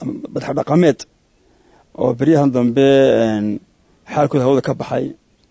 madax dhaqameed oo beryahan dambe xaalkooda hawada ka baxay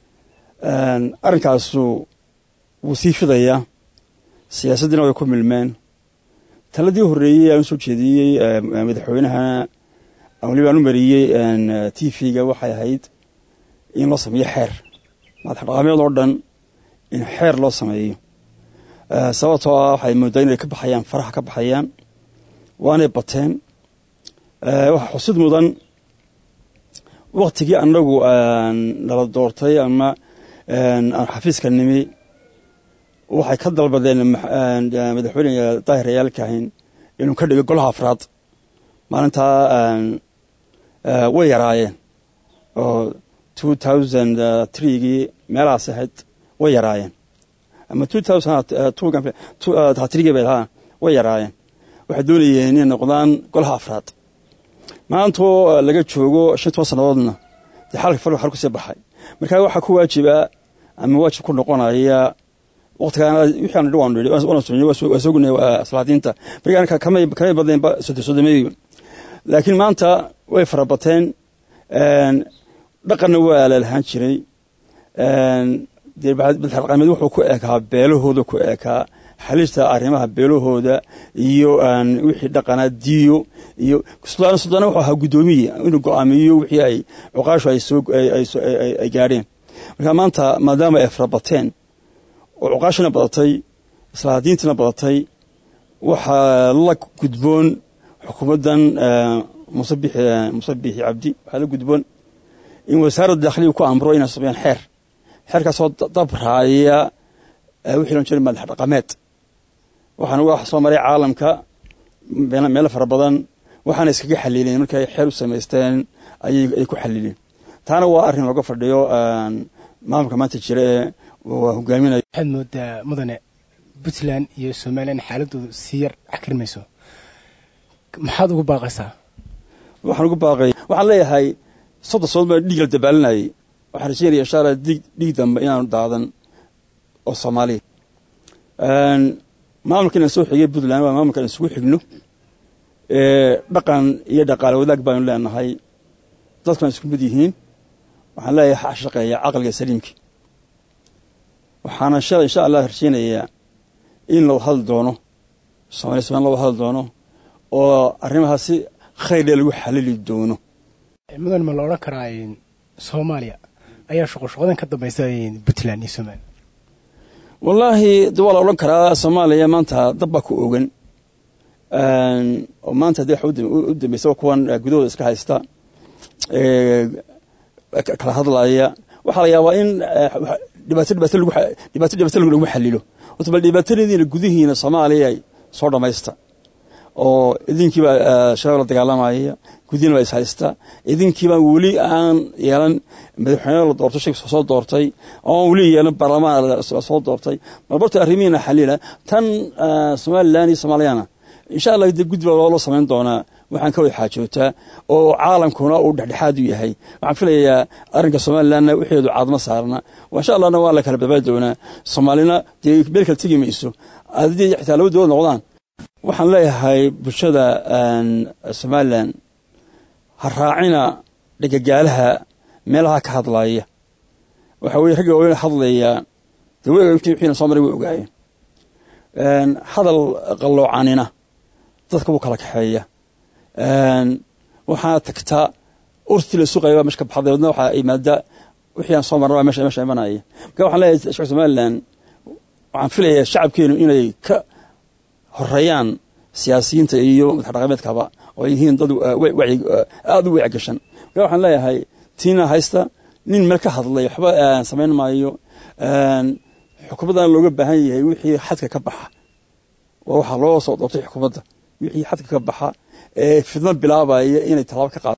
arrinkaasu wuu sii fidayaa siyaasaddiina way ku milmeen taladii horreeyey aan usoo jeediyey madaxweynahana waliba aan u mariyey t v-ga waxay ahayd in loo sameeyo xeer madax dhaqameed oo dhan in xeer loo sameeyo sababtoo ah waxay moodaa inay ka baxayaan faraha ka baxayaan waanay bateen waxaa xusid mudan waktigii annagu nala doortay ama aan xafiiska nimi waxay ka dalbadeen madaxweyne daahir ayaalkahin inuu ka dhigo golaha afraad maalintaa way yaraayeen oo two thousand threegii meelahaas ahayd way yaraayeen ama two thousand trigii bay ahaa way yaraayeen waxay doonayeen inay noqdaan golaha afraad maantoo laga joogo shan toban sannadoodna dee xalka fal xal kusii baxay markaa waxaa ku waajiba ama waajib ku noqonaya waqtigaan wixii aan waan nidhi waan soconay waa soo gunay salaadiinta berigaan kamay kamay badnaynba sodomeeyo laakiin maanta way farabateen dhaqanna waa la lahaan jiray dee madaxdhaqameed wuxuu ku ekaa beelahooda ku ekaa xalista arrimaha beelahooda iyo wixii dhaqanaa diyo iyo suldaan suldaana wuxuu ahaa guddoomiye inuu go-aamiyo wixii ay cuqaashu ay gaadheen marka maanta maadaama ay farabateen oo cuqaashina badatay islaadiintiina badatay waxaa la gudboon xukuumaddan muse bixi cabdi waxaa la gudboon in wasaaradda dakhliga ku amro inay sameeyaan xeer xeerkaasoo dabraaya wixii loo jeeda madax dhaqameed waxaana wax soo maray caalamka meelo fara badan waxaana iskaga xaliileen markay xeer u samaysteen ayay ku xaliileen taana waa arrin looga fadhiyo maamulka maanta jira ee waa hogaaminaya waxaad moodaa mudane puntland iyo somalilan xaaladoodu sii yar xakirmayso maxaad ugu baaqaysaa waxaan ugu baaqay waxaan leeyahay soddon sannadood baa dhiig la dabaalinayay waxaan rajeynaya insha allah dig dhiig dambe inaanu daadan oo soomaaliya maamulka inaan soo xigay puntland waa maamulka aan isugu xigno dhaqan iyo dhaqaale wadaag baanu leenahay dadkuna isku mid yihiin waxaan leeyahay ha shaqeeya caqliga saliimki waxaana shala insha allah rajeynayaa in loo hadli doono somaaliya somalia loo hadli doono oo arrimahaas si khayrdee lagu xalili doono mudan ma la odhan karaa soomaaliya ayaa shuqoshuqadan ka dambaysa puntland iyo somaliya wallaahi de waa la odhan karaa soomaaliya maanta dab baa ku ogan oo maanta dee waxa u dambeysa kuwan gudahooda iska haysta kala hadlaya waxaa la yaabaa in dhibaato dhibaato lagu dhibaato dhibaato lagu xalilo horta bal dhibaatadiina gudihiina soomaaliya soo dhammaysta oo idinkiibaa shabaab la dagaalamaya gudihiina baa is haysta idinkiibaa weli aan yeelan madaxweyne la doortay shaki soo doortay oon weli yeelan baarlamaan soo doortay marbarta arrimihiina xalila tan somalilan iyo soomaaliyana insha allah de guddi baa loo samayn doonaa waxaan ka wada xaajootaa oo caalamkuna uu dhexdhexaad u yahay waxaan filayaa arrinka somalilanna wixeedu caadma saarna insha allahna waa la kala badbaadi doonaa soomaalina dee meel kala tegi mayso haddii xitaa laba dowlad noqdaan waxaan leeyahay bulshada somalilan ha raacina dhegagaalaha meelaha ka hadlaya waxa weye ragga waaweyn hadlaya dee wixiina soo maray way ogaayeen hadal qalloocanina dadka wuu kala kaxeeya waxaana tagtaa urtii la suqaya baa meesha ka baxday wadna waxaa imaada wixii aan soo marna baa meesha meesha imanaya marka waxaan leeyahay shacabka somaliland waxaan filayaa shacabkeenu inay ka horeeyaan siyaasiyiinta iyo madax dhaqameedkaba oo yihiin dad wacyi aada u wacyigashan marka waxaan leeyahay tiina haysta nin meel ka hadlay waxba samayn maayo xukuumaddan looga baahan yahay wixii xadka ka baxa waa waxaa loo soo doortay xukuumadda wixii xadka ka baxa ee fidno bilaabaya inay tallaabo ka qaado